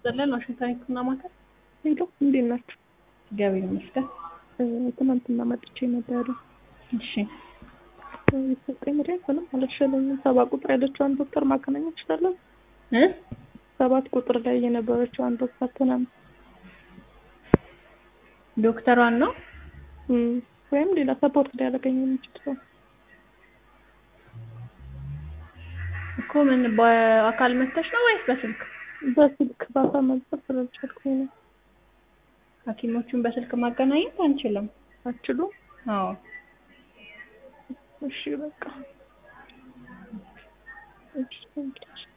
ዘለን ዋሽንግተን ሕክምና ማዕከል ሄሎ እንዴት ናችሁ? እግዚአብሔር ይመስገን። ትናንትና መጥቼ ነበረ። እሺ የተሰጠኝ መድኃኒት ምንም አልተሻለኝም። ሰባ ቁጥር ያለችዋን ዶክተር ማገናኘት እችላለሁ? እ ሰባት ቁጥር ላይ የነበረችዋን ዶክተር ትናንት ዶክተሯን ነው እም፣ ወይም ሌላ ሰፖርት ሊያደርገኝ የሚችል ሰው እኮ ምን በአካል መተሽ ነው ወይስ በስልክ? በስልክ ባሳ መግባት ስላልቻልኩኝ ነው። ሐኪሞቹን በስልክ ማገናኘት አንችልም። አትችሉም? አዎ እሺ በቃ እሺ እንግዲህ